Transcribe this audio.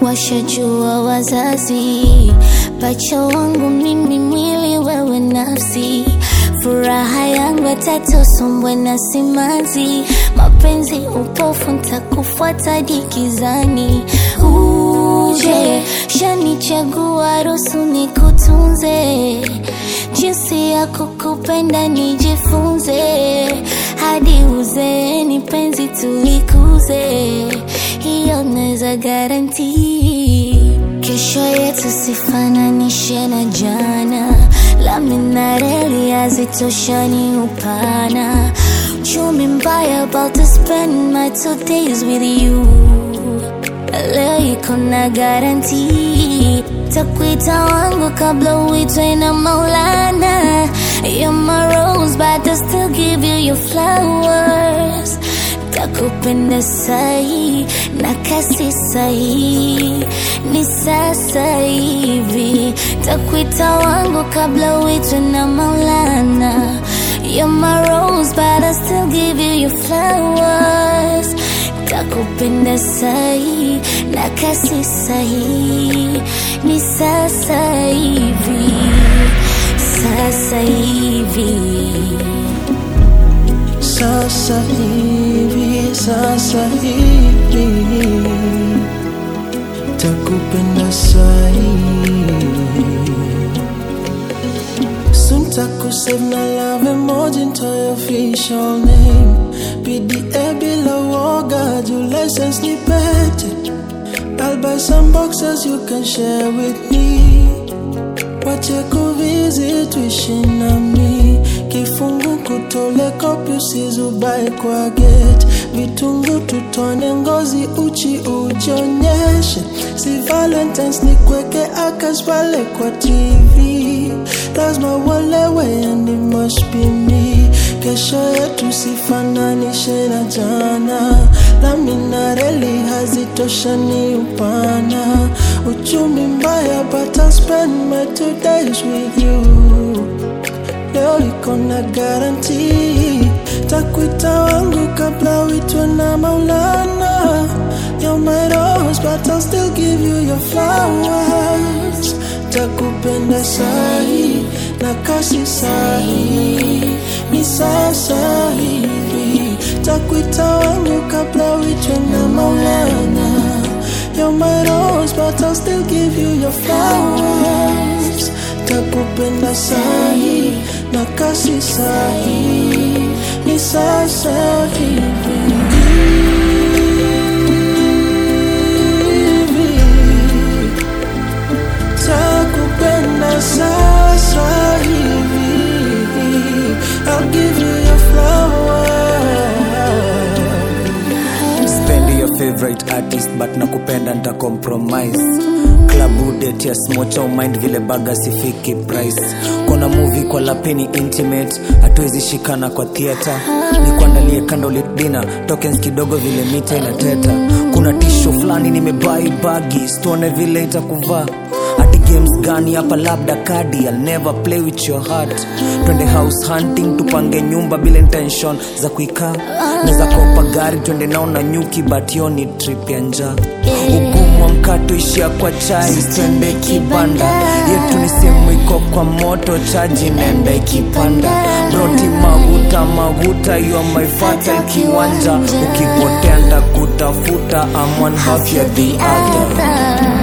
washajua wazazi, pacha wangu mimi, mwili wewe nafsi, furaha yangu atatosombwe na simanzi, mapenzi upofu, ntakufuata dikizani, uje shanichagua, ruhusu nikutunze, jinsi ya kukupenda nijifunze, hadi uzeeni penzi tulikuze, hiyo naweza garanti. Kesho yetu sifananishe na jana, lami na reli hazitoshani upana, uchumi mbaya, about to spend my two days with you leo iko na garanti, takuita wangu kabla uitwe na Maulana. You're my rose, but I still give you your flowers. Takupenda sahi na kasi sahi, ni sasa hivi. Takuita wangu kabla uitwe na Maulana. You're my rose, but I still give you your flowers takupenda sahi na kasi sahi ni sasa hivi sasa hivi Sasa hivi, sasa hivi takupenda sahi Soon takusave na love emoji into your official name PDA bila woga juu license ni pete I'll buy some boxes you can share with me wache kuvisit tuishi nami kifungu kutole kopi usizubae kwa gate vitungu tutone ngozi uchi ujionyeshe si valentines ni kweke akas pale kwa tv lazima uolewe and it must be me kesho yetu sifananishe na jana lami na reli hazitoshani upana uchumi mbaya but I'll spend my two days with you leo iko na garanti takuita wangu kabla uitwe na maulana You're my rose but I'll still give you your flowers takupenda sahi na kasi sahi ni sasa hivi takuita wangu kabla uitwe na maulana You're my rose but I'll still give you your flowers takupenda sahi na kasi sahi ni sasa hivi takupenda sasa hivi I'll give you your flowers spendi your favorite artist but nakupenda nta compromise klabu date ya smocha umind vile baga sifiki price kona movie kwa lapini intimate hatuwezi shikana kwa theatre nikuandalie candlelit dinner tokens kidogo vile mita inateta kuna tisho fulani nimebai bagi stone vile itakuvaa ati games gani hapa labda kadi I'll never play with your heart twende house hunting tupange nyumba bila intention za kuikaa naweza kopa gari twende nao na nyuki but yo ni trip ya njaa ugumu wa mkato ishia kwa chai twende kibanda yetu ni sehemu iko kwa moto chaji nenda ikipanda broti maguta maguta yo my fatal kiwanja ukipotea ndakutafuta I'm one half ya the other